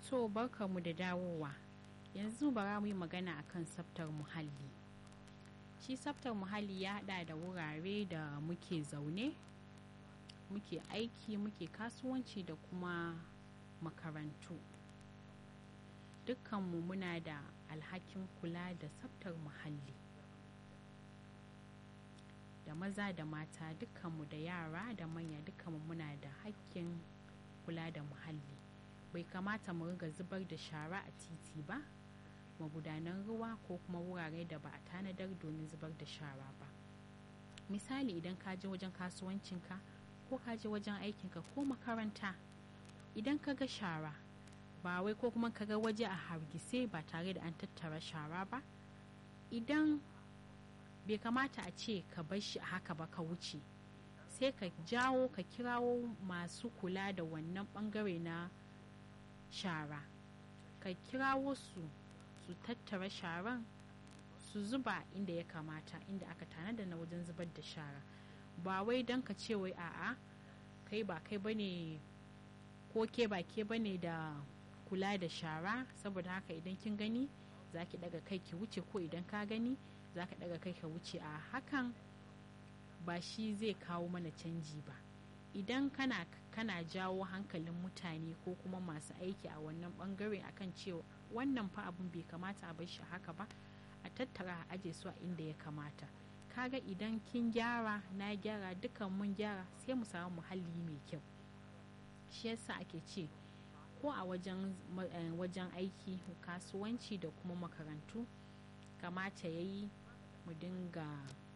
To barkamu da dawowa. Yanzu bara mu yi magana akan tsaftar muhalli. Shi tsaftar muhalli ya haɗa da wurare da muke zaune, muke aiki, muke kasuwanci da kuma makarantu. Dukkanmu muna da alhakin kula da tsaftar muhalli. Da maza da mata dukkanmu da yara da manya dukkanmu muna da hakkin kula da muhalli. bai kamata mu riga zubar da shara a titi ba magudanan ruwa ko kuma wurare da ba a tanadar domin zubar da shara ba misali idan ka je wajen kasuwancinka ko ka je wajen aikinka ko makaranta idan ka ga shara ba wai ko kuma ka ga waje a hargitse ba tare da an tattara shara ba idan bai kamata a ce ka bar shi a haka ba ka wuce sai ka jawo ka kirawo masu kula da wannan bangare na shara ka kirawo su su tattara sharan su zuba inda ya kamata inda aka tanada na wajen zubar da shara ba wai don ka ce wai a'a kai ba kai bane ko ke ba ke bane da kula da shara saboda haka idan kin gani za ki daga kai ki wuce ko idan ka gani za ka daga kai ka wuce a hakan ba shi zai kawo mana canji ba idan kana kana jawo hankalin mutane ko kuma masu aiki a wannan bangare akan cewa wannan fa abun bai kamata a bar shi haka ba a tattara a aje su a inda ya kamata kaga idan kin gyara na gyara dukan mun gyara sai mu samu muhalli mai kyau shi yasa ake ce ko a wajen wajen aiki kasuwanci da kuma makarantu kamata ya yi mu dinga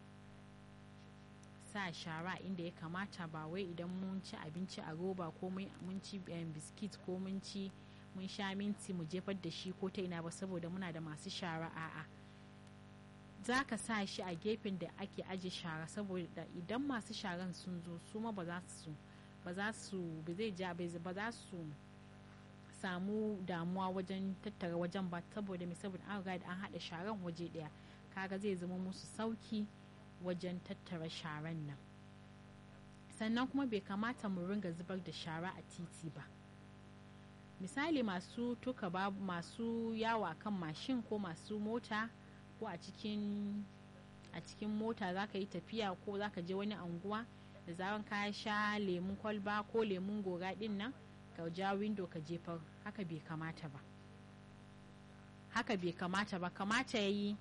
sa shara inda ya kamata ba wai idan mun ci abinci a roba ko mun ci biskit ko mun ci mun sha minti mu jefar da shi ko ta ina ba saboda muna da masu shara a'a za ka sa shi a gefen da ake aje shara saboda idan masu sharan sun zo su ma ba za su ba za su ba zai ja ba za su samu damuwa wajen tattara wajen ba saboda mai saboda an riga an haɗa sharan waje ɗaya kaga zai zama musu sauki wajen tattara sharan nan sannan kuma bai kamata mu ringa zubar da shara a titi ba misali masu tuka babu masu yawa kan mashin ko masu mota ko a cikin a cikin mota za ka yi tafiya ko za ka je wani anguwa da zaran ka sha lemun kwalba ko lemun gora din nan ka ja windo ka jefar haka bai kamata ba haka bai kamata ba kamata ya yi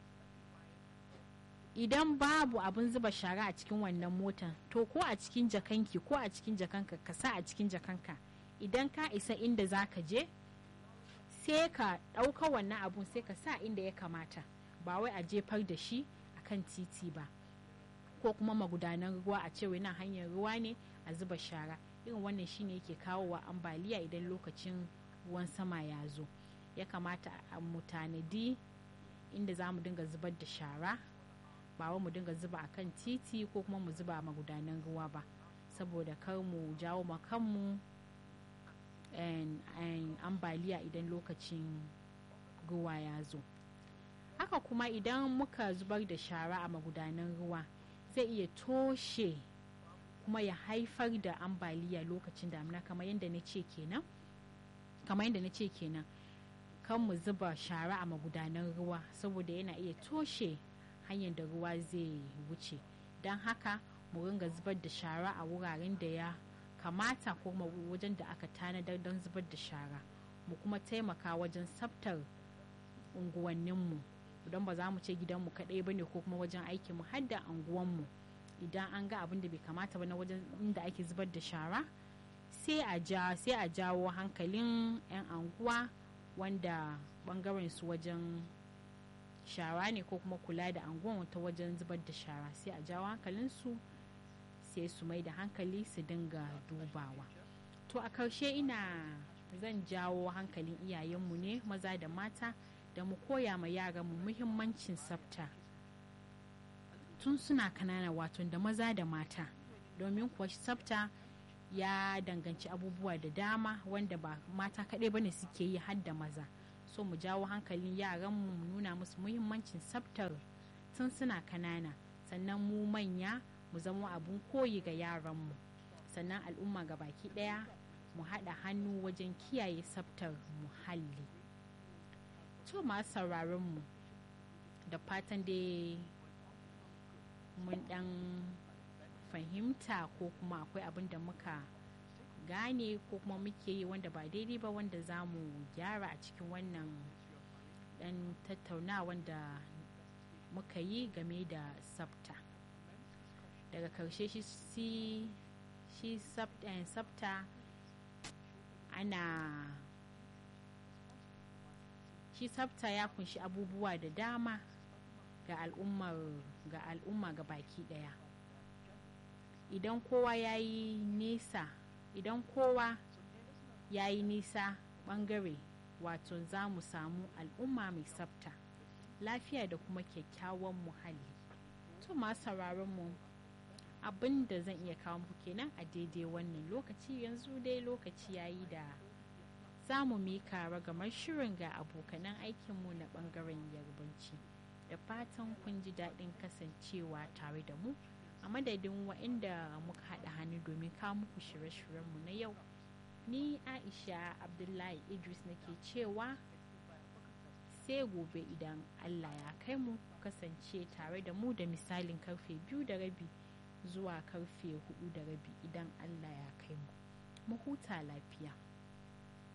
idan babu abin zuba shara a cikin wannan motan to ko a cikin jakanki ko a cikin jakanka ka sa a cikin jakanka idan ka isa inda za ka je sai ka ɗauka wannan abun sai ka sa inda ya kamata ba wai a jefar da shi a kan titi ba ko kuma magudanan ruwa a cewa nan hanyar ruwa ne a zuba shara irin wannan shine yake kawowa ambaliya idan lokacin ruwan sama ya zo ya kamata a mu tanadi inda za mu dinga zubar da shara ba wa mu dinga zuba a kan titi ko kuma mu zuba magudanan ruwa ba saboda kar mu jawo ma kanmu ambaliya idan lokacin ruwa ya zo haka kuma idan muka zubar da shara a magudanan ruwa zai iya toshe kuma ya haifar da ambaliya lokacin damina kamar yadda na ce kenan kamar yadda na ce kenan kan mu zuba shara a magudanan ruwa saboda yana iya toshe hanyar da ruwa zai wuce don haka mu ringa zubar da shara a wuraren da ya kamata ko kuma wajen da aka tanadar don zubar da shara mu kuma taimaka wajen tsaftar unguwanninmu don ba za mu ce gidanmu kaɗai ba ne ko kuma wajen aikinmu har da unguwanmu idan an ga abin da bai kamata ba na wajen inda ake zubar da shara sai a ja sai a jawo hankalin 'yan anguwa wanda bangaren su wajen shara ne ko kuma kula da anguwan ta wajen zubar da shara sai a jawo hankalinsu sai su mai da hankali su dinga dubawa to a karshe ina zan jawo hankalin iyayenmu ne maza da mata da mu koya ma yaranmu muhimmancin tsafta tun suna kanana wato da maza da mata domin kuwa tsafta ya danganci abubuwa da dama wanda ba mata kaɗai bane suke yi har da maza so mu jawo hankalin yaranmu mu nuna musu muhimmancin tsaftar tun suna kanana sannan mu manya mu zama abun koyi ga yaranmu sannan al'umma ga baki ɗaya mu haɗa hannu wajen kiyaye tsaftar muhalli to masu sauraron mu da fatan dai mun ɗan fahimta ko kuma akwai abin da muka gane ko kuma muke yi wanda ba daidai ba wanda za mu gyara a cikin wannan dan tattaunawa da muka yi game da tsafta daga karshe shi shi tsafta ana shi tsafta ya kunshi abubuwa da dama ga al'ummar ga al'umma ga baki daya idan kowa ya yi nesa idan kowa ya yi nisa bangare wato za mu samu al'umma mai tsafta lafiya da kuma kyakkyawan muhalli to masu sauraron mu abin da zan iya kawo muku kenan a daidai wannan lokaci yanzu dai lokaci yayi da za mu mika ragamar shirin ga abokanan aikinmu na bangaren yarbanci da fatan kun ji daɗin kasancewa tare da mu a madadin waɗanda muka haɗa hannu domin kawo muku shirye-shiryenmu na yau ni aisha abdullahi idris nake cewa sai gobe idan allah ya kai mu kasance tare da mu da misalin karfe biyu da rabi zuwa karfe hudu da rabi idan allah ya kai mu mu huta lafiya